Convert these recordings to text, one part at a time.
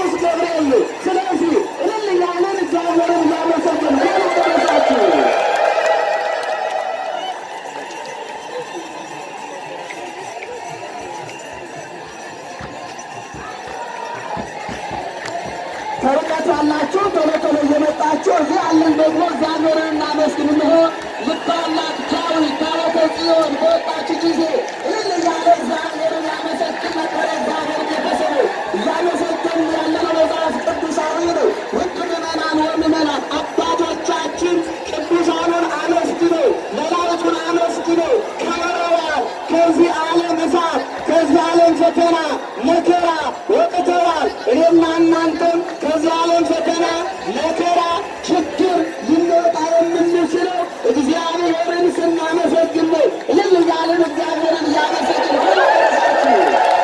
ቅዱስ ገብርኤል ነው። ስለዚህ እልል እያለን እግዚአብሔርን እያመሰገን ደረሳችሁ። ከርቀት ያላችሁ ቶሎ ቶሎ እየመጣችሁ እዚህ ያለን ደግሞ እግዚአብሔርን እናመስግን። እንሆ ልባላት ዳዊት ታቦተ ጽዮን በወጣች ጊዜ እልል እያለ እግዚአብሔርን ያመሰግን ነበረ። እግዚአብሔር ቤተሰብ እያመሰገን ያለነው መጽሐፍ ቅዱሳዊ ነው። ውድ ምዕመናን ወምዕመናት አባቶቻችን ቅዱሳኑን አመስግነው መላእክቱን አመስግነው ከበረዋል። ከዚህ ዓለም እሳት ከዚህ ዓለም ፈተና መከራ ወጥተዋል። እኔና እናንተም ከዚህ ዓለም ፈተና መከራ ችግር ልንወጣ የምንችለው እግዚአብሔርን ስናመሰግን ነው። እልል እያልን እግዚአብሔርን እያመሰግን ደረሳችሁ።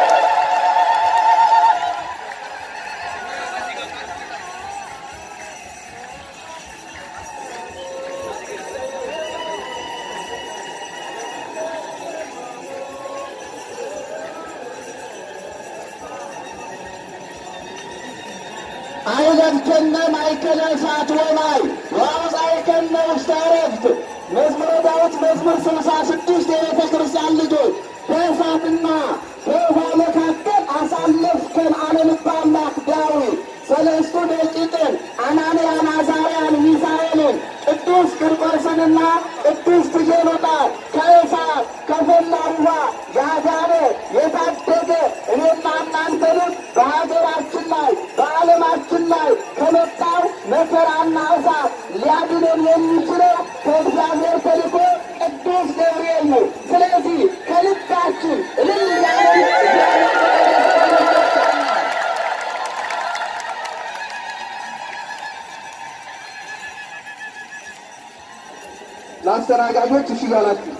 አይለብከነ ማእከለ እሳት ወማይ ወአውፃእከነ ውስተ ዕረፍት። መዝሙረ ዳዊት መዝሙር ስልሳ ስድስት የቤተ ክርስቲያን ልጆች በእሳትና በውኃ መካከል አሳለፍከን አለ ልበ አምላክ ዳዊት። ሰለስቱ ደቂቅን አናንያን፣ አዛርያን፣ ሚሳኤልን ቅዱስ ቂርቆስንና ቅዱስ ትጌሎጣን ከእሳት ከፈላ ውኃ ያዳነ የታደገ እኔና እናንተንም በሀገራችን ላይ በዓለማችን ላይ ከመጣው መከራና እሳት ሊያድነን የሚችለው ከእግዚአብሔር ተልኮ ቅዱስ ገብርኤል ነው። ስለዚህ ከልባችን እልል እያለን እግዚአብሔር ለአስተናጋጆች እሺ እያላችሁ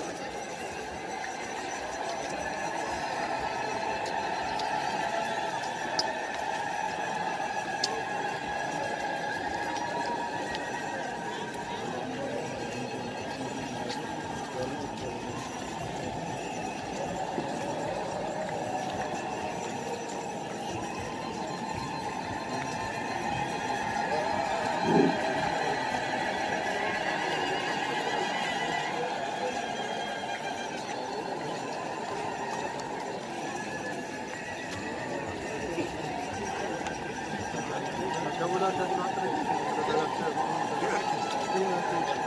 Thank you.